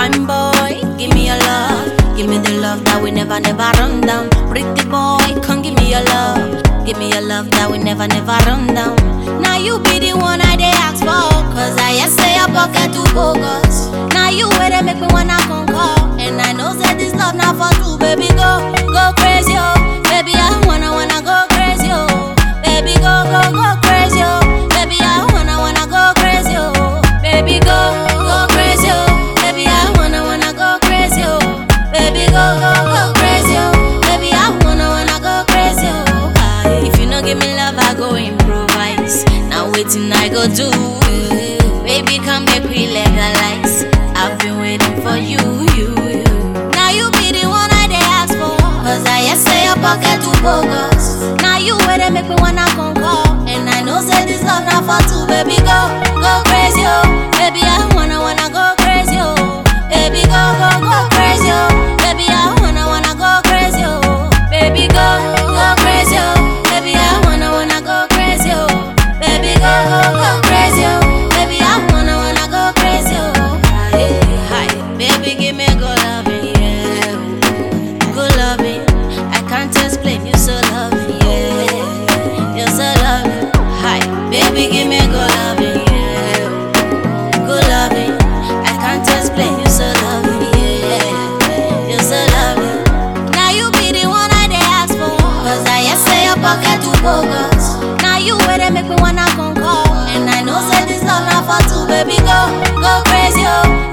Fine boy, give me your love. Give me the love that we never, never run down. Pretty boy, come give me your love. Give me your love that we never, never run down. Now you be the one I dey ask for. Cause I just say your pocket too bogus. Now you where they make me wanna come call. And I know that this love not for two, baby. Go, go crazy, oh. Baby, I wanna, wanna go crazy, oh. Baby, go, go, go crazy, oh. Baby, I wanna, wanna go crazy, oh. Baby, go, go crazy, oh. Baby, I wanna, wanna go crazy, oh. Baby, go, go, go crazy, oh. Baby, I wanna, wanna go crazy, oh. Aye. If you no give me love, I go improvise. Now waiting, I go do. Baby, come make we legalize. I've been waiting for you, you, you. Now you be the one I dey ask for. Cause I just say your pocket too bogus. Now you where they make me wanna come call. And I know say this love not for two, baby. Go, go crazy, oh. Baby, I wanna, wanna go crazy, oh. Baby, go, go, go crazy, oh. Baby, I wanna, wanna go crazy, oh. Baby, go, go crazy, oh. Baby, I wanna, wanna go crazy, oh. Baby, go, go, go crazy, oh. Baby, I wanna, wanna go crazy, oh. Hi, hi. Baby, give me good loving, yeah. Good loving. I can't explain, you so loving, yeah. You're so loving. Hi, baby, give me good loving, yeah. Good loving. I can't explain, you so loving, yeah. You're so loving. Now you be the one I dey ask for. Cause I just say your pocket too bogus. Now you where they make me wanna come call. And I know say this love not for two, baby. Go, go crazy, oh.